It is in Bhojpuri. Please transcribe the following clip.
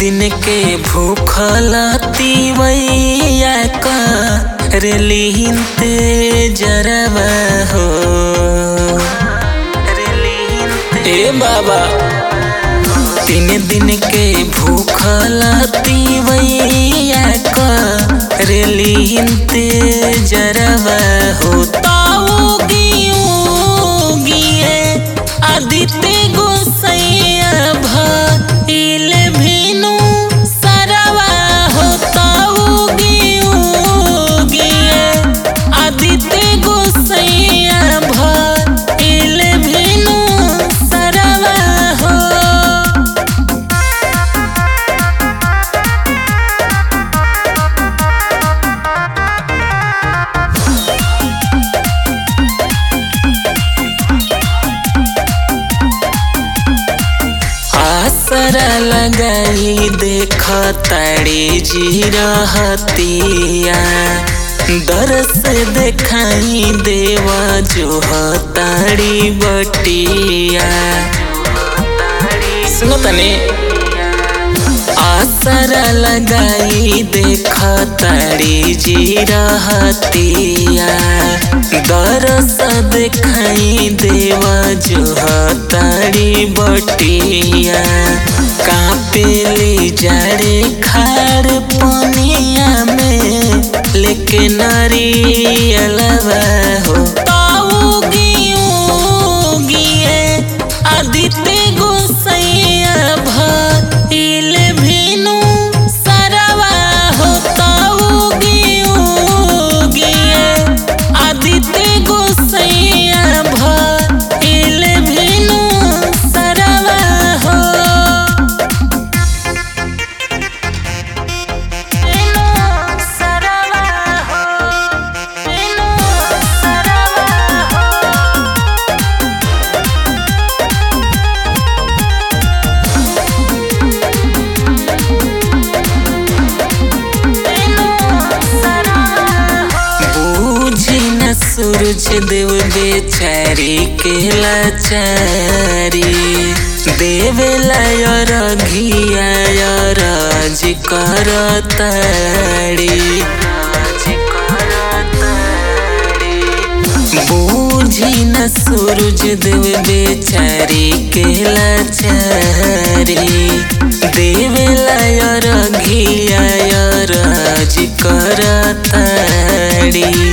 दिन के भूखल तीवैया रेलिनते जरवा हो ए बाबा तीन दिन के भूखल तीवैया रेलिनते जरवा हो ताऊ गिए आदित्य गोसैया भइल भेनु सरवा हो ताऊ गिए आदित्य गोसैया भइल भेनु सरवा हो आसरा लगाई देख ताड़ी जी रहतिया दरस देखाई देवा जो ताड़ी बटिया सुनो तने आसरा लगाई देख ताड़ी जी रहतिया दरस देखाई देवा जो ताड़ी बटिया कापेली जाड़े खार पनिया में लेके नारियलवा हो ताऊ गिए आदित्य गोसैया भइल भेनु सरवा हो ताऊ गिए आदित्य गोसैया भइल भेनु सरवा हो भेनु सरवा हो भेनु सरवा हो बूझी न सूरज देव बेचारी के लाचारी देवेला रघिया राज करताड़ी बूझी न सूरज देव बेचारी के लाचारी देवेला रघिया राज करताड़ी